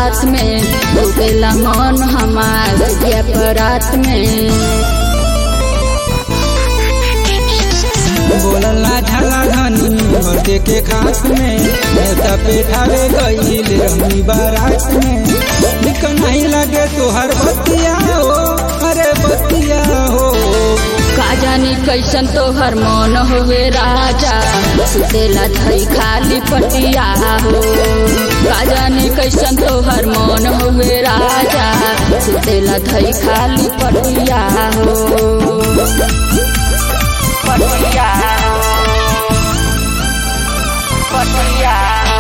रात में डूबेला मन हमार दिया परात में बोलला झाला धनी मर्दे के खास में नेता पेठावे गईल रमी बारात में निक नहीं लगे तोहर बतिया हो अरे बतिया हो का जानी कैसन तोहर मन हुए राजा सुतेला थई खाली पटिया हो का जानी कैसन तोहर मन हुए राजा सुतेला थई खाली पटिया हो पटिया पटिया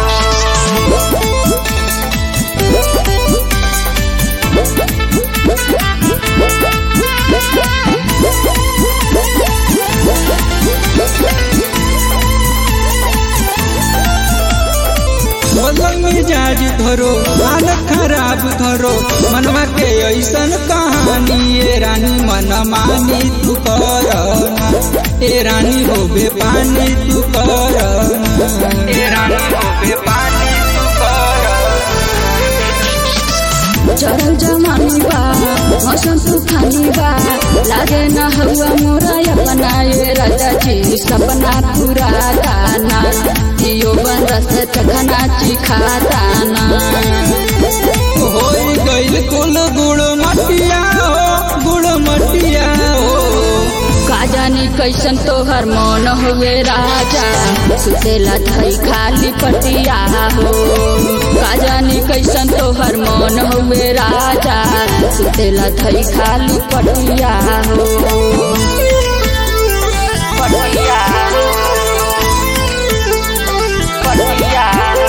बदल मिजाज धरो हालत खराब धरो मनवा के ऐसन कहानी ये रानी मन मानी तू करना ए रानी होबे पानी तू करना ए रानी होबे पानी तू करना चढ़ल जमानी बा मौसम तूफानी बा लागे न हवा मोरा अपना ये राजा जी सपना पूरा दाना जियो बन रस चखना चिखाताना होई गइल कुल गुड़ मटिया हो गुड़ मटिया हो का जानी कैसन तोहर मन हुए राजा सुतेला थई खाली पटिया हो का जानी कैसन तोहर मन हुए राजा सुतेला थई खाली पटिया हो पटिया पटिया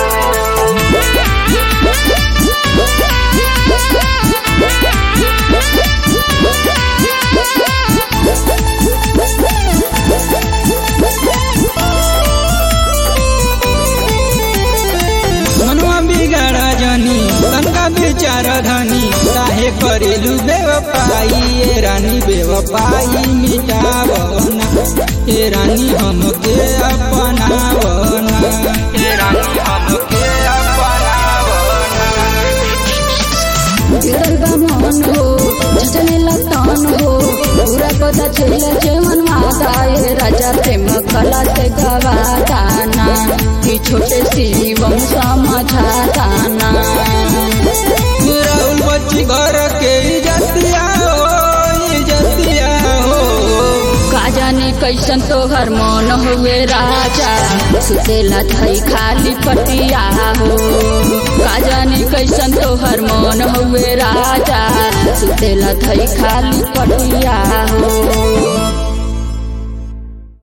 मनवा बिगाड़ा जानी तनका बेचारा धनी काहे करेलू बेवफाई ए रानी बेवफाई मिटावना ए रानी हमके अपनावना ए रानी हमके अपनावना गिरल बा मन हो झटने लतान हो पूरा पता चले जेवन माता ये राजा प्रेम कला से गवाताना कि छोटे शिवम समझाताना राहुल बच्ची घर के इजतिया हो इजतिया हो का जाने कैसन तोहर मन हुए राजा सुतेला थई खाली पटिया हो का जाने कैसन तोहर मन हुए राजा सुतेला थई खाली पटिया हो